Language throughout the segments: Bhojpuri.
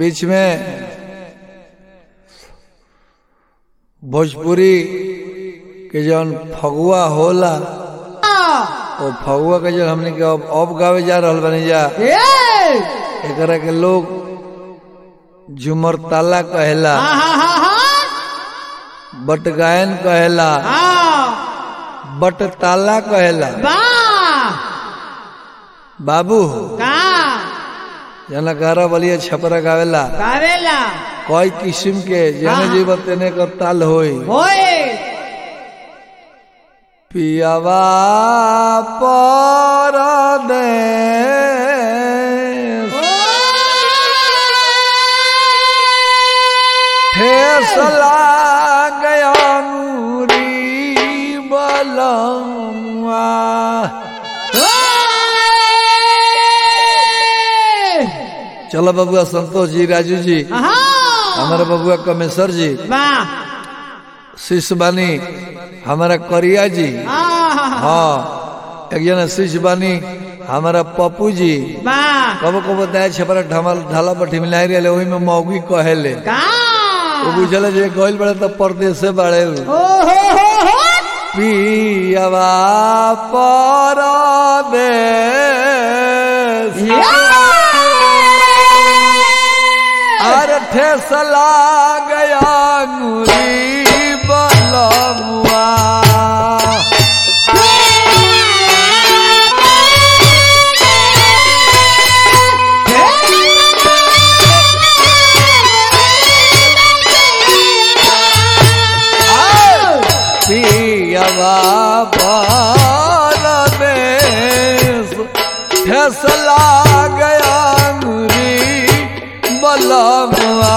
बीच में भोजपुरी के जौन फगुआ होला ओ फगुआ के जौन हमने के अब, अब गावे जा रहल बनी जा एकरा के लोग झुमर ताला कहेला बट गायन कहेला बट ताला कहेला बाबू जना गारा बलिया छपरा गावेला कई किस्म के जने जीव तेने कर ताल होई पियावा पर दे ठेसला गया नूरी बलमुआ चलो बबुआ संतोष जी राजू जी हमारा बबुआ कमेश्वर जी शिष्य बानी हमारा करिया जी हाँ एक जना शिष्य बानी हमारा पप्पू जी कबो कबो दाय छपरा ढमल ढाला पर ठिमिलाई रहे वही में मौगी कहेले वो बुझल जे गइल बड़े तो परदेश से बड़े पियावा पर अरे ठेसला गया अंगुरी बलमुआ पियावा परदेश ठेसला गया अंगुरी बलमुआ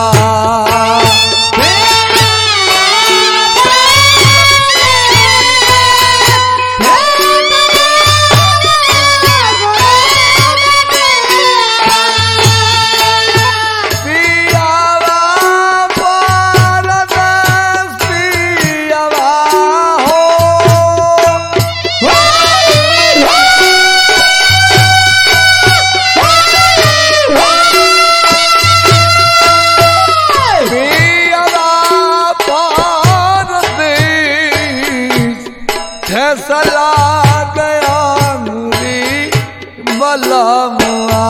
पियावा परदेश पियावा हो पियावा परदेश फैसला गया मुरी बलमुआ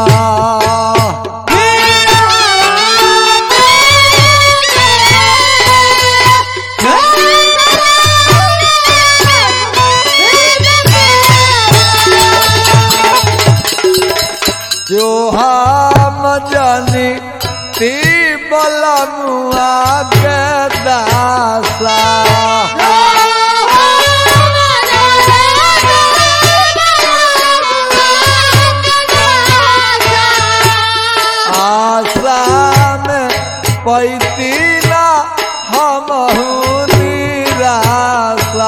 जो हम जानी ती बलमुआ के दासा आशा में पैती ना हम निराशा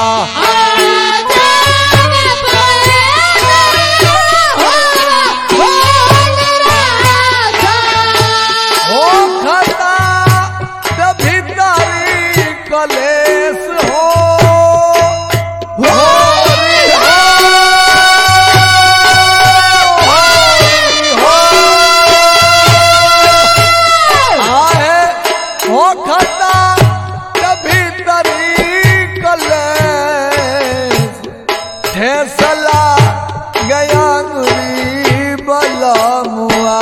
हो खता कभी तारी कलेस हो हो रे हो, हो, हो। आहे हो खता कभी तारी कलेस ठेसला गया गुरी बलमुआ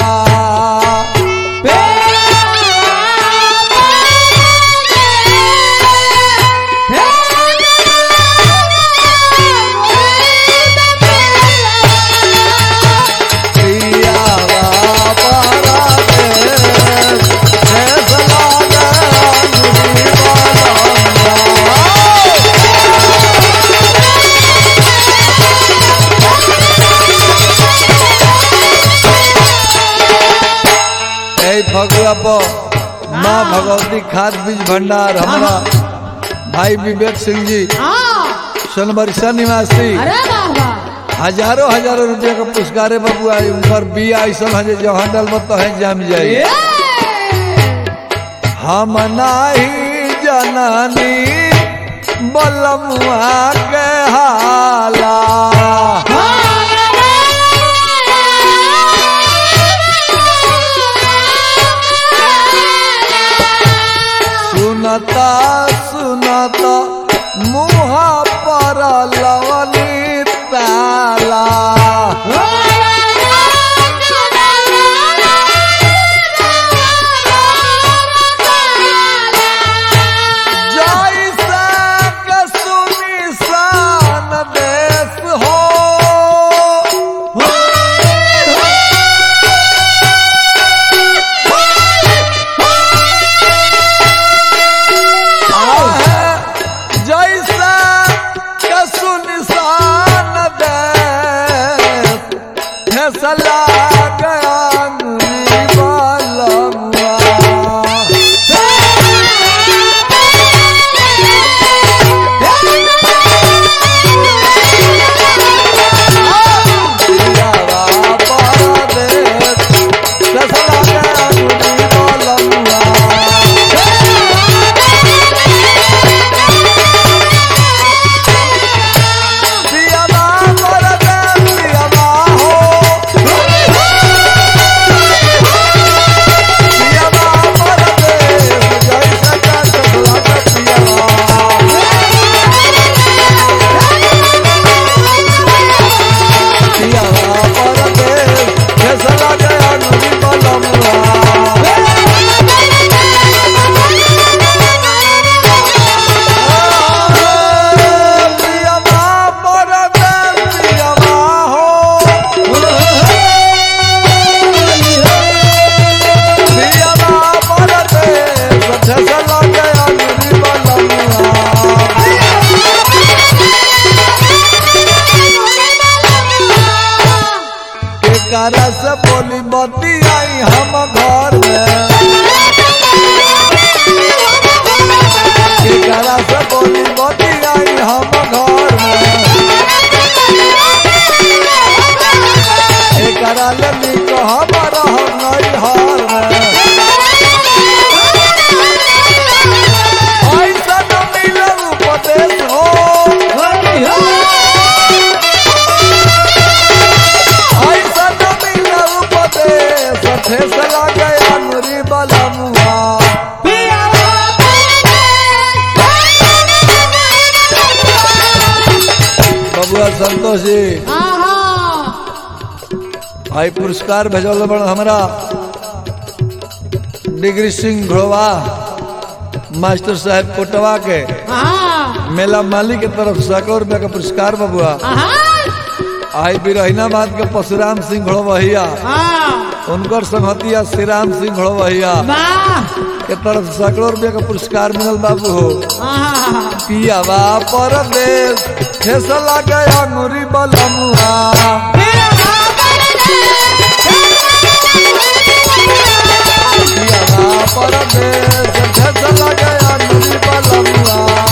पियावा परदेस ठेसला गया गुरी बलमुआ यही फगुआ पर माँ भगवती खाद बीज भंडार हमारा भाई विवेक सिंह जी सोनबरसा निवासी हजारों हजारों रुपया का पुरस्कार है बबुआ उनकर बिया ऐसा है जो हंडल मत तो है जम जाए हम नाही जननी बलमुआ के हाला मुँह पर लवली ताला जैसा के सुनिसान देश हो आहे जैसा के सुनिसान देश फैसला के अंगनी बलमुआ पियावा परदेस फैसला के अंगनी बलमुआ पियावा परदेस पियावा हो पियावा परदेस जैसा का फैसला के पियावा पियावा परदेस फैसला के अंगनी बलमुआ पियावा परदेस पियावा हो पियावा परदेस फैसला के अंगनी बलमुआ एकरा से बोली बती आई हम घर में एकरा से बोली बती आई हम घर में एकरा ले निक हम रह नहीं हर में ऐसा न मिले उपदेश हो ऐसा न मिले उपदेश ठेस लगे अनुरी बलमुआ बबुआ संतोष जी आई पुरस्कार भेजल बड़ हमरा डिग्री सिंह घोड़वा मास्टर साहब कोटवा के मेला माली के तरफ से सैकड़ों रुपया का पुरस्कार बबुआ आई बिरहिनाबाद के परशुराम सिंह घोड़वहिया उनकर संहतिया श्री राम सिंह घोड़वहिया के तरफ से सैकड़ों रुपया का पुरस्कार मिलल बाबू हो पियावा परदेश ठेस लगे अंगुरी बलमुआ पियावा परदेश ठेस लगे अंगुरी बलमुआ